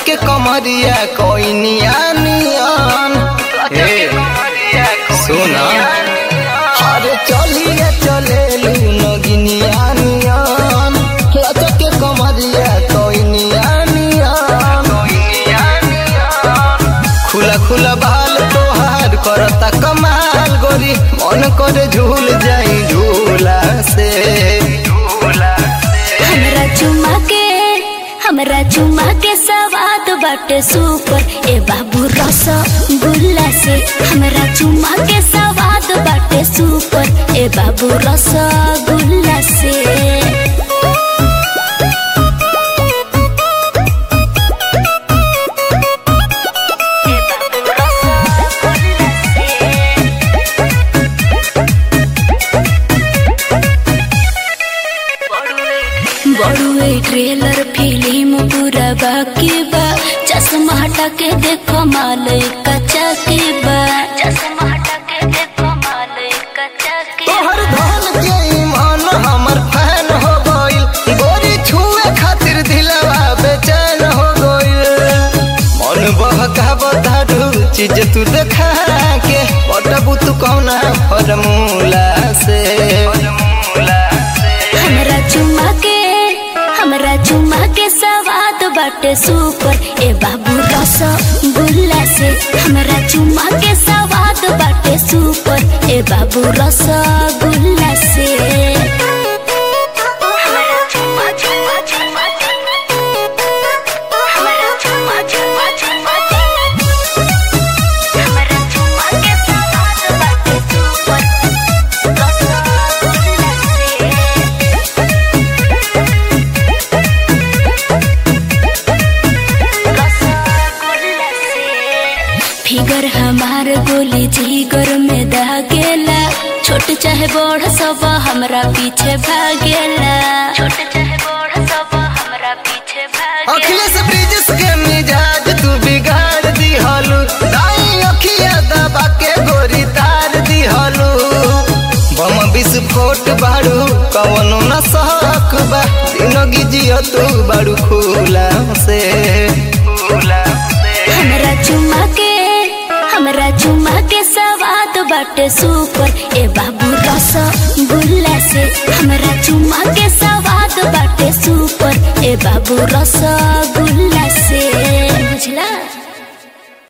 लचके कमरिया कोइनिया नियन हे सुना अरे चलिए चले नगिनिया नियन लचके कमरिया कोइनिया नियन खुला खुला बाल तोहार करता कमाल गोरी मन करे झूल जाई झूला से हमरा चुमा के हमरा चुमा के सवाद बाटे सुपर ए बाबू रस गुल्ला से हमरा चुमा के सवाद बाटे सुपर ए बाबू रस गुल्ला से बड़ुए ट्रेलर फिल्म पूरा बाकी बा चश्मा हटा के देखो माल कच्चा के बा चश्मा हटा के देखो माल कच्चा के तोहर धन के ईमान हमर फैन हो गइल गोरी छुए खातिर दिलवा बेचैन हो गइल मन बहका बताडू चीज तू देखा के पटबू तू कौना फॉर्मूला से हमरा चुमा के हमरा चुमा के सवाद बाटे सुपर ए बाबू रस गुल्ला से हमरा चुमा के सवाद बाटे सुपर ए बाबू रस गुल्ला से हमरा चुमा चुमा चुमा हमरा चुमा चुमा चुमा हमरा चुमा के सवाद बाटे सुपर रस गुल्ला से फिगर हमार गोली जिगर में दागेला छोट चाहे बड़ सब हमरा पीछे भागेला छोट चाहे बड़ सब हमरा पीछे भागेला अखिलेश ब्रिजेश के मिजाज तू बिगाड़ दिहलू दाई अखिया दबा के गोरी तार दिहलू बम विस्फोट बाड़ू कवनो न सहक बा जिंदगी जियो तू बाड़ू खुला से खुला से हमरा चुमा के हमरा चुमा के सवाद बाटे सुपर ए बाबू रस गुल्ला से हमरा चुमा के सवाद बाटे सुपर ए बाबू रस गुल्ला से बुझला